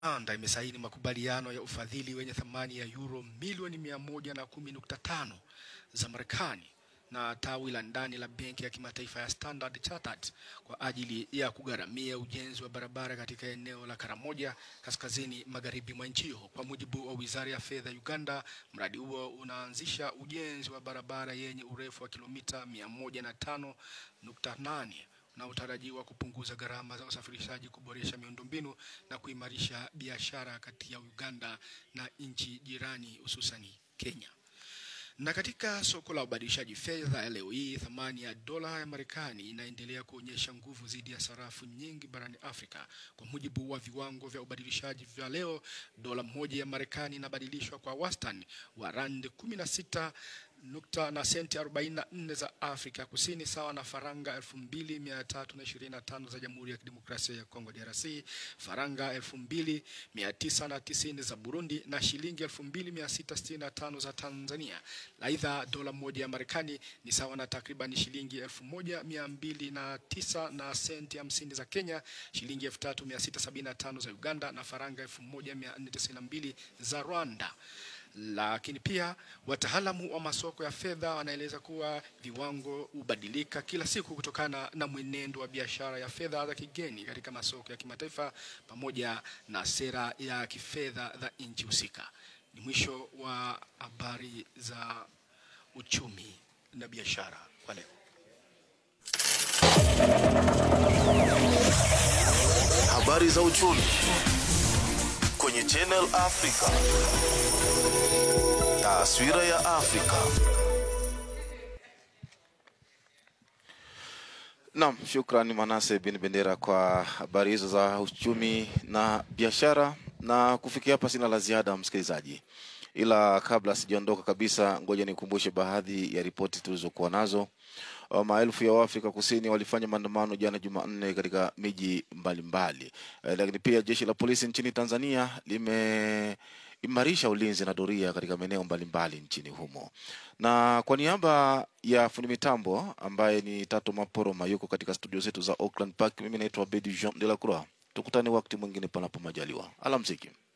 Uganda imesaini makubaliano ya ufadhili wenye thamani ya euro milioni mia moja na kumi nukta tano za Marekani na tawi la ndani la benki ya kimataifa ya Standard Chartered kwa ajili ya kugharamia ujenzi wa barabara katika eneo la Karamoja kaskazini magharibi mwa nchi hiyo. Kwa mujibu wa Wizara ya Fedha Uganda, mradi huo unaanzisha ujenzi wa barabara yenye urefu wa kilomita mia moja na tano nukta nane unaotarajiwa kupunguza gharama za usafirishaji, kuboresha miundombinu na kuimarisha biashara kati ya Uganda na nchi jirani hususani Kenya. Na katika soko la ubadilishaji fedha leo hii, thamani ya dola ya Marekani inaendelea kuonyesha nguvu dhidi ya sarafu nyingi barani Afrika. Kwa mujibu wa viwango vya ubadilishaji vya leo, dola moja ya Marekani inabadilishwa kwa wastani wa rand 16 nukta na senti 44 za Afrika Kusini sawa na faranga 2325 za Jamhuri ya Kidemokrasia ya Kongo DRC, faranga 2990 za Burundi na shilingi 2665 za Tanzania. Aidha, dola moja ya Marekani ni sawa na takriban shilingi 1209 na senti 50 za Kenya, shilingi 3675 za Uganda na faranga 1492 za Rwanda lakini pia wataalamu wa masoko ya fedha wanaeleza kuwa viwango hubadilika kila siku kutokana na mwenendo wa biashara ya fedha za kigeni katika masoko ya kimataifa pamoja na sera ya kifedha za nchi husika. Ni mwisho wa habari za uchumi na biashara kwa leo. Habari za uchumi kwenye Channel Africa. Taswira ya Afrika. Naam, shukrani Manase bin Bendera kwa habari hizo za uchumi na biashara. Na kufikia hapa sina la ziada, msikilizaji, ila kabla sijaondoka kabisa, ngoja nikumbushe baadhi ya ripoti tulizokuwa nazo. Uh, Maelfu ya Waafrika Kusini walifanya maandamano jana Jumanne katika miji mbalimbali, Eh, lakini pia jeshi la polisi nchini Tanzania limeimarisha ulinzi na doria katika maeneo mbalimbali nchini humo. Na kwa niaba ya fundi mitambo ambaye ni Tato Maporoma yuko katika studio zetu za Auckland Park, mimi naitwa Bedi Jean de la Croix. Tukutane wakati mwingine panapo majaliwa. Alamsiki.